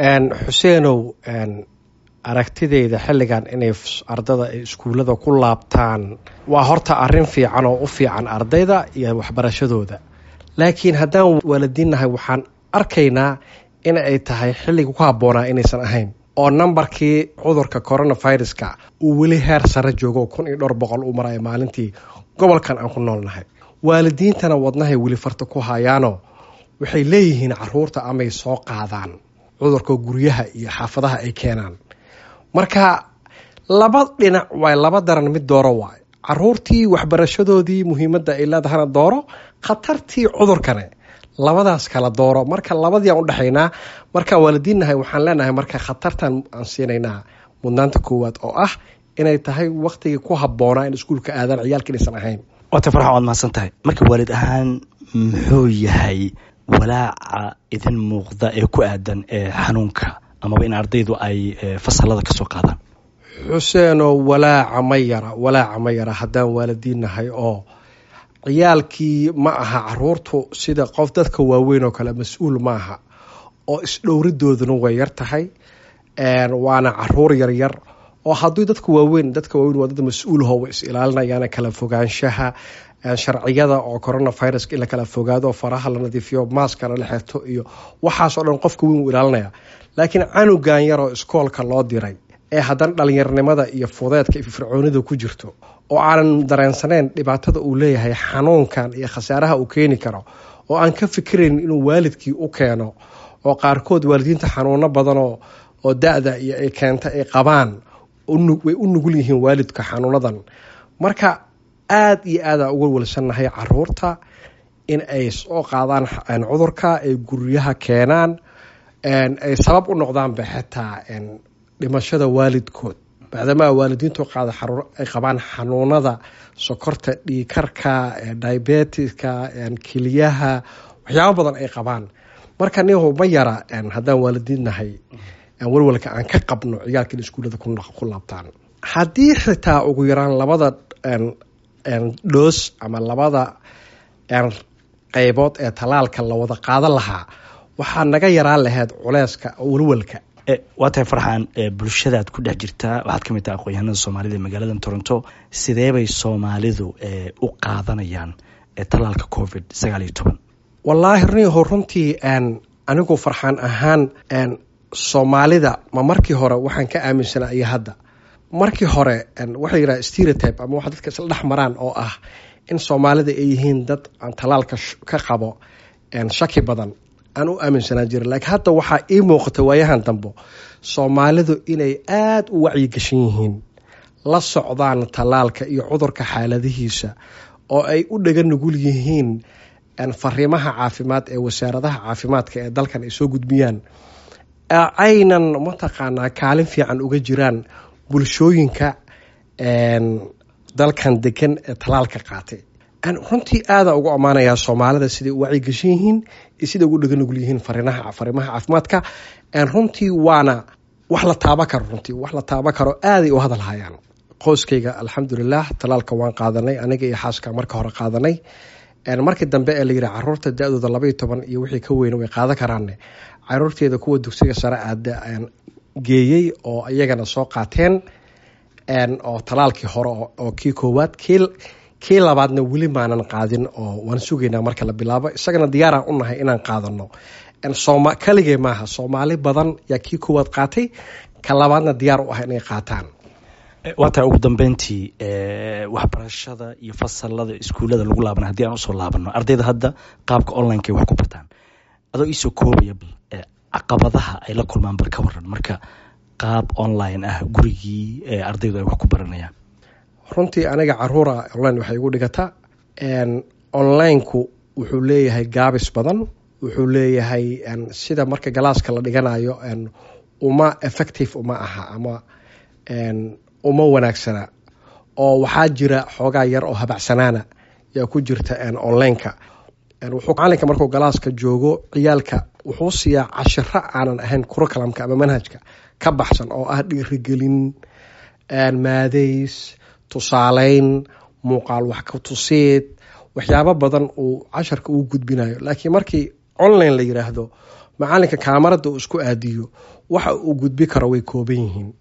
xuseenow aragtideyda xilligan inay ardada ay iskuullada ku laabtaan waa horta arrin fiican oo u fiican ardayda iyo waxbarashadooda laakiin haddaan waalidiinnahay waxaan arkaynaa in ay tahay xilliga ku habboonaa inaysan ahayn oo nambarkii cudurka coronaviruska uu weli heer sare joogo kun iyo dhowr boqol u maraya maalintii gobolkan aan ku noolnahay waalidiintana wadnahay weli farta ku hayaano waxay leeyihiin caruurta amay soo qaadaan cudurka guryaha iyo xaafadaha ay keenaan marka laba dhinac waay laba daran mid dooro waay caruurtii waxbarashadoodii muhiimadda ay leedahana dooro khatartii cudurkane labadaas kala dooro marka labadiiaan udhexaynaa markaan waalidiinnahay waxaan leenahay marka khatartan aan siinaynaa mudnaanta koowaad oo ah inay tahay waktigii ku habboonaa in iskuulka aadaan ciyaalka inaysan ahayn waata farxan waad mahadsan tahay marka waalid ahaan muxuu yahay walaaca idin muuqda ee ku aadan ee xanuunka amaba in ardaydu ay fasalada kasoo qaadaan xuseenoo walaaca ma yara walaaca ma yara haddaan waalidiinnahay oo ciyaalkii ma aha caruurtu sida qof dadka waaweyn oo kale mas-uul maaha oo isdhowridooduna way yar tahay waana caruur yaryar oo haddii dadka waaweyn dadka waaweyn waa dad mas-uulho way is ilaalinayaan kala fogaanshaha sharciyada oo coronaviruska in la kala fogaado faraha la nadiifiyo maaskana la xirto iyo waxaasoo dhan qofka weyn uu ilaalinaya laakiin canugan yaroo iskoolka loo diray ee haddana dhalinyarnimada iyo fudeedka iyo fircoonida ku jirto oo aanan dareensaneyn dhibaatada uu leeyahay xanuunkan iyo khasaaraha uu keeni karo oo aan ka fikirayn inuu waalidkii u keeno oo qaarkood waalidiinta xanuuno badanoo oo da-da iyo ay keenta ay qabaan way u nugul yihiin waalidka xanuunadan marka aada iyo aada uga walsannahay caruurta in ay soo qaadaan cudurka ay guryaha keenaan ay sabab u noqdaanba xitaa dhimashada waalidkood maadaama waalidiintu qaada ay qabaan xanuunada sokorta dhiikarka diabetiska keliyaha waxyaabo badan ay qabaan marka nihu ma yara haddaan waalidiinnahay walwalka aan ka qabno ciyaalka in iskuullada ku laabtaan haddii xitaa ugu yaraan labada dhoos ama labada qeybood ee talaalka la wada qaadan lahaa waxaa naga yaraan lahayd culeyska walwalka waa tahay farxan bulshadaad ku dhex jirtaa waxaad ka mid taha aqoon-yahanada soomaalida ee magaalada toronto sideebay soomaalidu u qaadanayaan talaalka covid sagaal iyo toban wallaahi rniho runtii anigu farxaan ahaan soomaalida ma markii hore waxaan ka aaminsanaa iyo hadda markii hore waxaa yidhaha stereotype ama waxa dadka isla dhex maraan oo ah in soomaalida ay yihiin dad aan talaalka ka qabo shaki badan aan u aaminsanaan jirin laakiin hadda waxaa ii muuqata waayahan dambo soomaalidu inay aada u wacyigashan yihiin la socdaan talaalka iyo cudurka xaaladihiisa oo ay u dhaga nugul yihiin fariimaha caafimaad ee wasaaradaha caafimaadka ee dalkan ay soo gudbiyaan aynan mataqaanaa kaalin fiican uga jiraan bulshooyinka dalkan degan ee talaalka qaatay runtii aada ugu ammaanayaa soomaalida siday u wacyigashan yihiin iyo siday ugu dhaga nugul yihiin fariimaha caafimaadka runtii waana wax la taaba karo runtii wax la taaba karo aaday u hadalhayaan qoyskayga alxamdulilah talaalka waan qaadanay aniga iyo xaaska marka hore qaadanay markii dambe ee layidhi caruurta da-dooda labaiyo toban iyo wixii ka weyna way qaadan karaanne caruurteeda kuwa dugsiga sare aada geeyey oo iyagana soo qaateen oo talaalkii hore oo kii koowaad kii labaadna weli maanan qaadin oo waan sugaynaa marka la bilaabo isagana diyaaraan u nahay inaan qaadano kaligee maaha soomaali badan yaa kii koowaad qaatay ka labaadna diyaar u ah inay qaataan waa tahay ugu dambeyntii waxbarashada iyo fasalada iskuullada lagu laabana haddii aan usoo laabano ardayda hadda qaabka onlineka wax ku bartaan adoo iisoo koobaya caqabadaha ay la kulmaan bal ka waran marka qaab online ah gurigii ardaydu ay wax ku baranayaan runtii aniga caruura online waxay igu dhigata onlineku wuxuu leeyahay gaabis badan wuxuu leeyahay sida marka galaaska la dhiganayo uma effective uma aha ama uma wanaagsana oo waxaa jira xoogaa yar oo habacsanaana yaa ku jirta onlineka wuxuu macalinka markuu galaaska joogo ciyaalka wuxuu siiyaa cashiro aanan ahayn kurokalamka ama manhajka ka baxsan oo ah dhiirigelin maadays tusaaleyn muuqaal wax ka tusiid waxyaabo badan uu casharka uu gudbinayo laakiin markii online la yiraahdo macalinka kaamarada uu isku aadiyo waxa uu gudbi karo way kooban yihiin